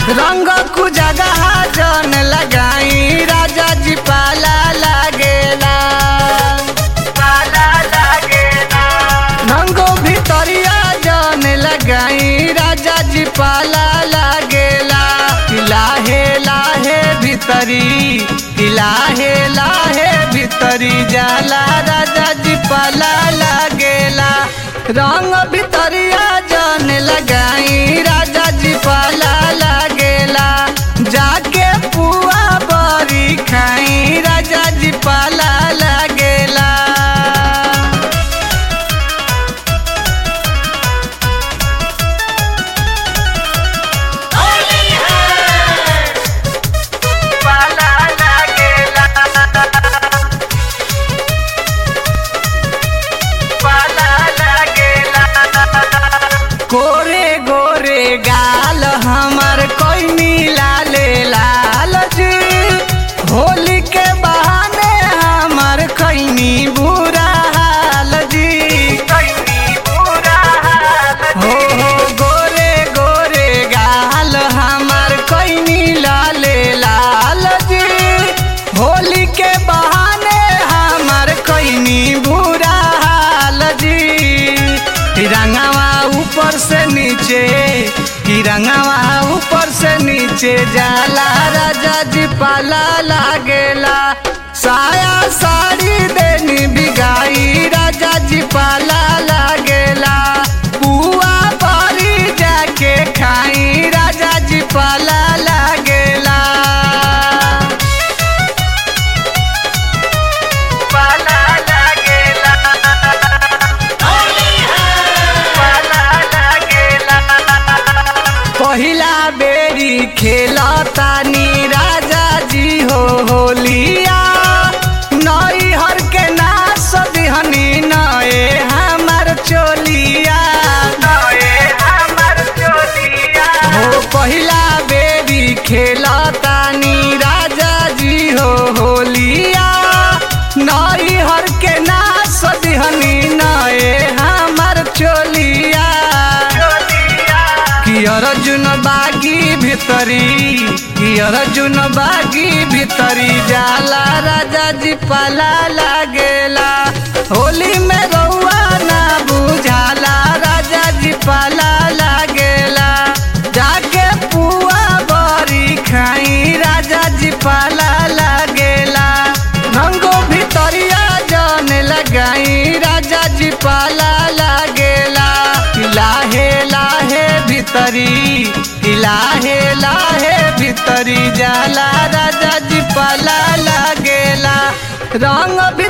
रंग कु जगह जन लगाई राजा जी पाला लागेला पाला लागेला रंगो भितरिया जन लगाई राजा जी पाला लागेला कि लाहे लाहे भितरी कि लाहे लाहे भितरी जाला राजा जी पाला लागेला रंग भितरिया जन लगाई राजा जी पाला लागेला जाके पुआ बरी खाई राजा जी पाला लागेला पाला लागेला पाला लागेला गोरे गोरे गाल हमर कोई लाले लाल जी होली के बहाने हमर खैनी बुरा हाल जी हो हो गोरे गोरे गाल हमर कोई लाले लाल जी होली के बहाने हमर खैनी बुरा हाल जी तिरंगावा ऊपर से नीचे तिरंगावा ऊपर से नीचे जाला राजा जी पाला लागेला साया साड़ी देनी बिगाई राजा जी पाला लागेला पुआ परी जाके खाई राजा जी पाला लागेला पाला लागेला पहिला बेरी खेलतानी राजा जी हो होलिया नई हर के नास दिहनी नए हमर चोलिया नए हमर चोलिया हो पहिला बेरी खेलतानी राजा जी हो होलिया नई हर के नास दिहनी नए हमर चोलिया कि अर्जुन बागी भितरी कि अर्जुन बागी भितरी जाला राजा जी पाला लागेला होली में रउआ ना बुझाला राजा जी पाला लागेला जाके पुआ बरी खाई राजा जी पाला लागेला रंगो भितरिया जन लगाई राजा जी पाला लागेला कि लाहे लाहे भितरी कि लाहे लाहे भितरी जाला राजा जी पाला लागेला रंग